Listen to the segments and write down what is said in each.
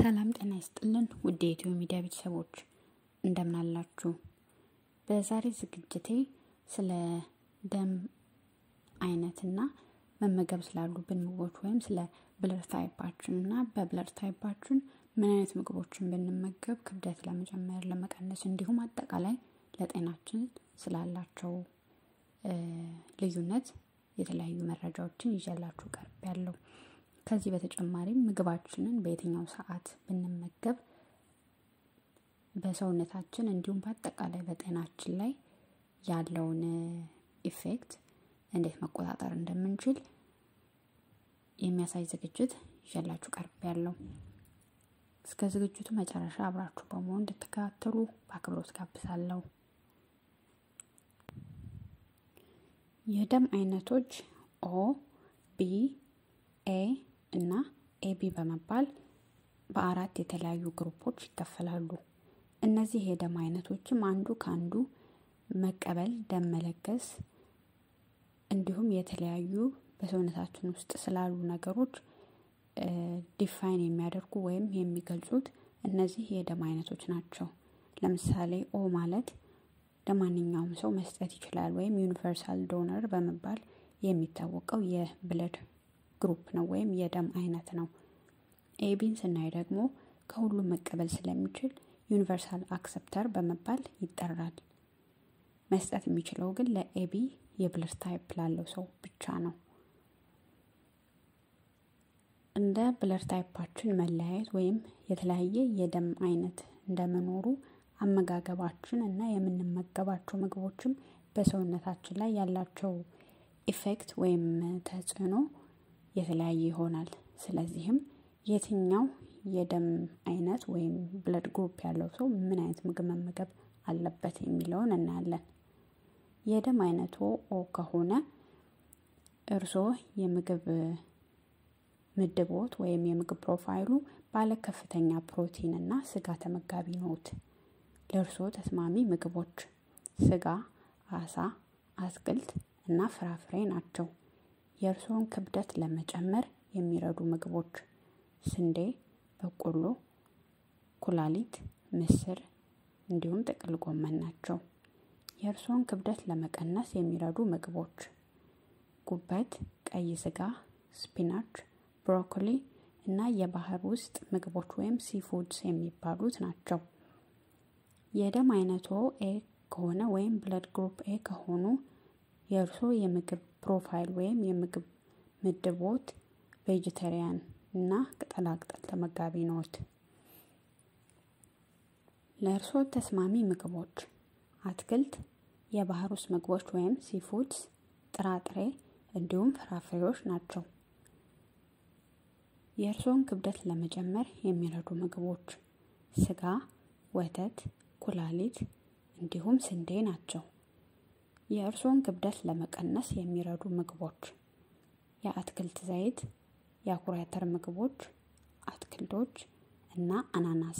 ሰላም ጤና ይስጥልን ውድ የኢትዮ ሚዲያ ቤተሰቦች እንደምን አላችሁ? በዛሬ ዝግጅቴ ስለ ደም አይነትና መመገብ ስላሉብን ምግቦች ወይም ስለ ብለድ ታይፓችን እና በብለድ ታይፓችን ምን አይነት ምግቦችን ብንመገብ ክብደት ለመጨመር፣ ለመቀነስ እንዲሁም አጠቃላይ ለጤናችን ስላላቸው ልዩነት የተለያዩ መረጃዎችን ይዤላችሁ ቀርብ ያለው ከዚህ በተጨማሪም ምግባችንን በየትኛው ሰዓት ብንመገብ በሰውነታችን እንዲሁም በአጠቃላይ በጤናችን ላይ ያለውን ኢፌክት እንዴት መቆጣጠር እንደምንችል የሚያሳይ ዝግጅት ይዤላችሁ ቀርብ ያለው እስከ ዝግጅቱ መጨረሻ አብራችሁ በመሆን እንድትከታተሉ በአክብሮት ጋብዛለሁ። የደም አይነቶች ኦ፣ ቢ፣ ኤ እና ኤቢ በመባል በአራት የተለያዩ ግሩፖች ይከፈላሉ። እነዚህ የደም አይነቶችም አንዱ ከአንዱ መቀበል፣ ደም መለገስ እንዲሁም የተለያዩ በሰውነታችን ውስጥ ስላሉ ነገሮች ዲፋይን የሚያደርጉ ወይም የሚገልጹት እነዚህ የደም አይነቶች ናቸው። ለምሳሌ ኦ ማለት ለማንኛውም ሰው መስጠት ይችላል ወይም ዩኒቨርሳል ዶነር በመባል የሚታወቀው የብለድ ግሩፕ ነው ወይም የደም አይነት ነው። ኤቢን ስናይ ደግሞ ከሁሉም መቀበል ስለሚችል ዩኒቨርሳል አክሰፕተር በመባል ይጠራል። መስጠት የሚችለው ግን ለኤቢ የብለድ ታይፕ ላለው ሰው ብቻ ነው። እንደ ብለድ ታይፓችን መለያየት ወይም የተለያየ የደም አይነት እንደመኖሩ አመጋገባችን እና የምንመገባቸው ምግቦችም በሰውነታችን ላይ ያላቸው ኢፌክት ወይም ተጽዕኖ የተለያየ ይሆናል። ስለዚህም የትኛው የደም አይነት ወይም ብለድ ግሩፕ ያለው ሰው ምን አይነት ምግብ መመገብ አለበት የሚለውን እናያለን። የደም አይነቱ ኦ ከሆነ እርስዎ የምግብ ምድቦት ወይም የምግብ ፕሮፋይሉ ባለ ከፍተኛ ፕሮቲን እና ስጋ ተመጋቢ ነዎት። ለእርስዎ ተስማሚ ምግቦች ስጋ፣ አሳ፣ አትክልት እና ፍራፍሬ ናቸው። የእርስዎን ክብደት ለመጨመር የሚረዱ ምግቦች ስንዴ፣ በቆሎ፣ ኩላሊት፣ ምስር እንዲሁም ጥቅል ጎመን ናቸው። የእርስዎን ክብደት ለመቀነስ የሚረዱ ምግቦች ጉበት፣ ቀይ ስጋ፣ ስፒናች፣ ብሮኮሊ እና የባህር ውስጥ ምግቦች ወይም ሲፉድስ የሚባሉት ናቸው። የደም አይነቶ ኤ ከሆነ ወይም ብለድ ግሩፕ ኤ ከሆኑ የእርስዎ የምግብ ፕሮፋይል ወይም የምግብ ምድቦት ቬጅተሪያን እና ቅጠላቅጠል ተመጋቢ ነዎት። ለእርስዎ ተስማሚ ምግቦች አትክልት፣ የባህር ውስጥ ምግቦች ወይም ሲፉድስ፣ ጥራጥሬ እንዲሁም ፍራፍሬዎች ናቸው። የእርስዎን ክብደት ለመጨመር የሚረዱ ምግቦች ስጋ፣ ወተት፣ ኩላሊት እንዲሁም ስንዴ ናቸው። የእርስዎን ክብደት ለመቀነስ የሚረዱ ምግቦች የአትክልት ዘይት፣ የአኩሪ አተር ምግቦች፣ አትክልቶች እና አናናስ።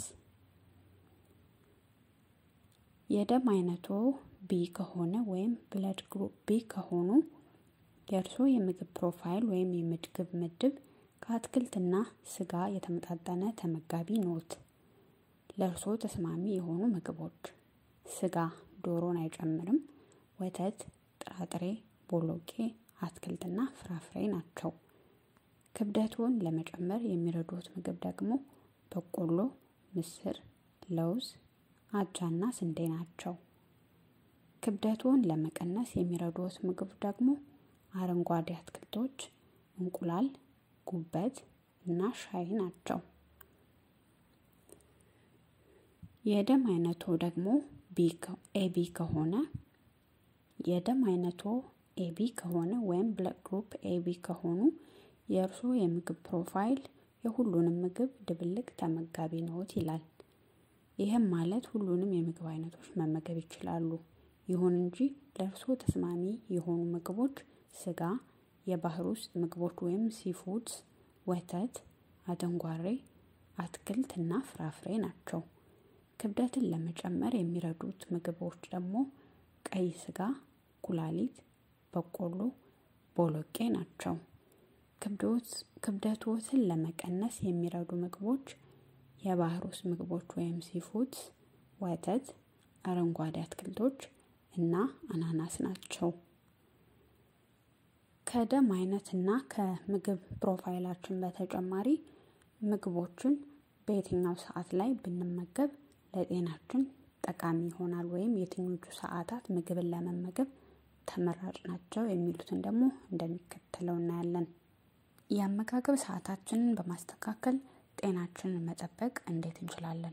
የደም አይነቶ ቢ ከሆነ ወይም ብለድ ግሩፕ ቢ ከሆኑ የእርስዎ የምግብ ፕሮፋይል ወይም የምግብ ምድብ ከአትክልትና ስጋ የተመጣጠነ ተመጋቢ ኖት። ለእርስዎ ተስማሚ የሆኑ ምግቦች ስጋ ዶሮን አይጨምርም። ወተት፣ ጥራጥሬ፣ ቦሎቄ፣ አትክልትና ፍራፍሬ ናቸው። ክብደቱን ለመጨመር የሚረዱት ምግብ ደግሞ በቆሎ፣ ምስር፣ ለውዝ፣ አጃና ስንዴ ናቸው። ክብደቱን ለመቀነስ የሚረዱት ምግብ ደግሞ አረንጓዴ አትክልቶች፣ እንቁላል፣ ጉበት እና ሻይ ናቸው። የደም አይነቶ ደግሞ ኤቢ ከሆነ የደም አይነቶ ኤቢ ከሆነ ወይም ብለድ ግሩፕ ኤቢ ከሆኑ የእርስዎ የምግብ ፕሮፋይል የሁሉንም ምግብ ድብልቅ ተመጋቢ ነዎት ይላል። ይህም ማለት ሁሉንም የምግብ አይነቶች መመገብ ይችላሉ። ይሁን እንጂ ለእርስዎ ተስማሚ የሆኑ ምግቦች ስጋ፣ የባህር ውስጥ ምግቦች ወይም ሲፉድስ፣ ወተት፣ አደንጓሬ፣ አትክልት እና ፍራፍሬ ናቸው። ክብደትን ለመጨመር የሚረዱት ምግቦች ደግሞ ቀይ ስጋ፣ ኩላሊት፣ በቆሎ፣ ቦሎቄ ናቸው። ክብደቶትን ለመቀነስ የሚረዱ ምግቦች የባህር ውስጥ ምግቦች ወይም ሲፉድስ፣ ወተት፣ አረንጓዴ አትክልቶች እና አናናስ ናቸው። ከደም አይነት እና ከምግብ ፕሮፋይላችን በተጨማሪ ምግቦችን በየትኛው ሰዓት ላይ ብንመገብ ለጤናችን ጠቃሚ ይሆናል ወይም የትኞቹ ሰዓታት ምግብን ለመመገብ ተመራጭ ናቸው የሚሉትን ደግሞ እንደሚከተለው እናያለን። የአመጋገብ ሰዓታችንን በማስተካከል ጤናችንን መጠበቅ እንዴት እንችላለን?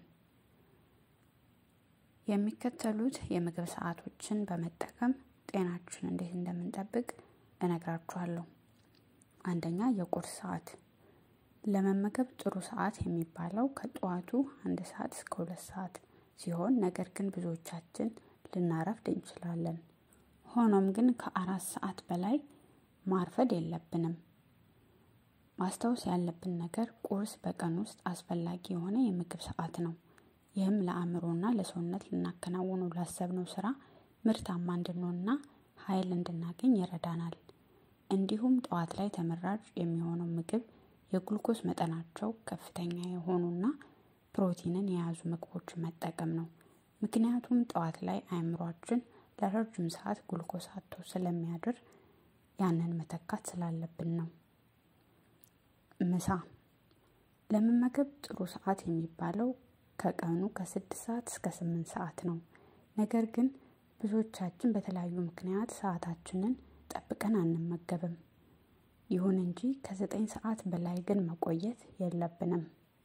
የሚከተሉት የምግብ ሰዓቶችን በመጠቀም ጤናችን እንዴት እንደምንጠብቅ እነግራችኋለሁ። አንደኛ የቁርስ ሰዓት ለመመገብ ጥሩ ሰዓት የሚባለው ከጠዋቱ አንድ ሰዓት እስከ ሁለት ሰዓት ሲሆን ነገር ግን ብዙዎቻችን ልናረፍድ እንችላለን። ሆኖም ግን ከአራት ሰዓት በላይ ማርፈድ የለብንም። ማስታወስ ያለብን ነገር ቁርስ በቀን ውስጥ አስፈላጊ የሆነ የምግብ ሰዓት ነው። ይህም ለአእምሮና ለሰውነት ልናከናውነው ላሰብነው ስራ ምርታማ እንድንሆንና ኃይል እንድናገኝ ይረዳናል። እንዲሁም ጠዋት ላይ ተመራጭ የሚሆነው ምግብ የግሉኮስ መጠናቸው ከፍተኛ የሆኑና ፕሮቲንን የያዙ ምግቦችን መጠቀም ነው። ምክንያቱም ጠዋት ላይ አእምሯችን ለረጅም ሰዓት ግሉኮስ አጥቶ ስለሚያድር ያንን መተካት ስላለብን ነው። ምሳ ለመመገብ ጥሩ ሰዓት የሚባለው ከቀኑ ከስድስት ሰዓት እስከ ስምንት ሰዓት ነው። ነገር ግን ብዙዎቻችን በተለያዩ ምክንያት ሰዓታችንን ጠብቀን አንመገብም። ይሁን እንጂ ከዘጠኝ ሰዓት በላይ ግን መቆየት የለብንም።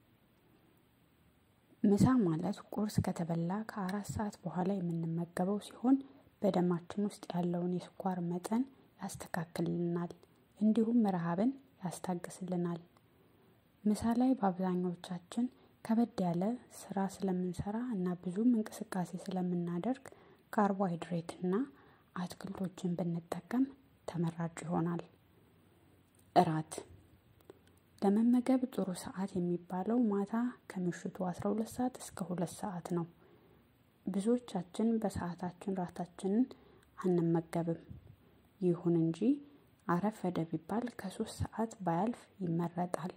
ምሳ ማለት ቁርስ ከተበላ ከአራት ሰዓት በኋላ የምንመገበው ሲሆን በደማችን ውስጥ ያለውን የስኳር መጠን ያስተካክልልናል፣ እንዲሁም ረሃብን ያስታግስልናል። ምሳ ላይ በአብዛኛዎቻችን ከበድ ያለ ስራ ስለምንሰራ እና ብዙም እንቅስቃሴ ስለምናደርግ ካርቦሃይድሬት እና አትክልቶችን ብንጠቀም ተመራጭ ይሆናል። እራት ለመመገብ ጥሩ ሰዓት የሚባለው ማታ ከምሽቱ 12 ሰዓት እስከ ሁለት ሰዓት ነው። ብዙዎቻችን በሰዓታችን ራታችንን አንመገብም። ይሁን እንጂ አረፈደ ቢባል ከሶስት ሰዓት ባያልፍ ይመረጣል።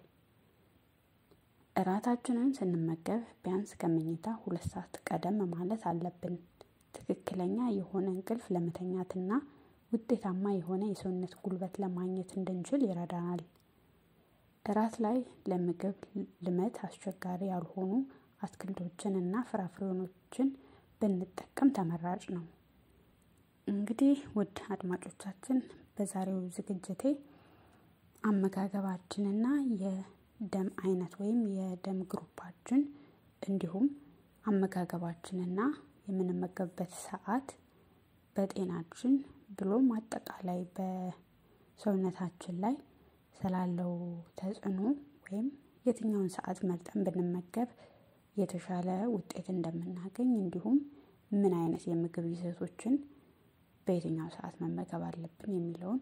እራታችንን ስንመገብ ቢያንስ ከመኝታ ሁለት ሰዓት ቀደም ማለት አለብን። ትክክለኛ የሆነ እንቅልፍ ለመተኛትና ውጤታማ የሆነ የሰውነት ጉልበት ለማግኘት እንድንችል ይረዳናል። እራት ላይ ለምግብ ልመት አስቸጋሪ ያልሆኑ አትክልቶችን እና ፍራፍሬዎችን ብንጠቀም ተመራጭ ነው። እንግዲህ ውድ አድማጮቻችን በዛሬው ዝግጅቴ አመጋገባችንና የደም አይነት ወይም የደም ግሩፓችን እንዲሁም አመጋገባችንና የምንመገብበት ሰዓት በጤናችን ብሎም አጠቃላይ በሰውነታችን ላይ ስላለው ተጽዕኖ ወይም የትኛውን ሰዓት መርጠን ብንመገብ የተሻለ ውጤት እንደምናገኝ እንዲሁም ምን አይነት የምግብ ይዘቶችን በየትኛው ሰዓት መመገብ አለብን የሚለውን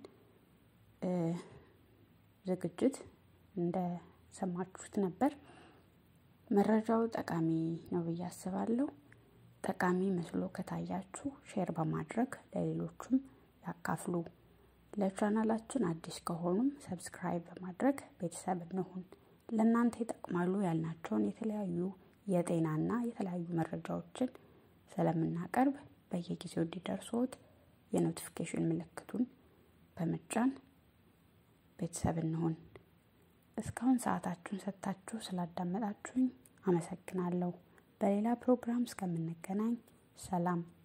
ዝግጅት እንደሰማችሁት ነበር። መረጃው ጠቃሚ ነው ብዬ አስባለሁ። ጠቃሚ መስሎ ከታያችሁ ሼር በማድረግ ለሌሎችም ያካፍሉ። ለቻናላችን አዲስ ከሆኑም ሰብስክራይብ በማድረግ ቤተሰብ እንሁን። ለእናንተ ይጠቅማሉ ያልናቸውን የተለያዩ የጤናና የተለያዩ መረጃዎችን ስለምናቀርብ በየጊዜው እንዲደርሶት የኖቲፊኬሽን ምልክቱን በመጫን ቤተሰብ እንሁን። እስካሁን ሰዓታችሁን ሰጥታችሁ ስላዳመጣችሁኝ አመሰግናለሁ። በሌላ ፕሮግራም እስከምንገናኝ ሰላም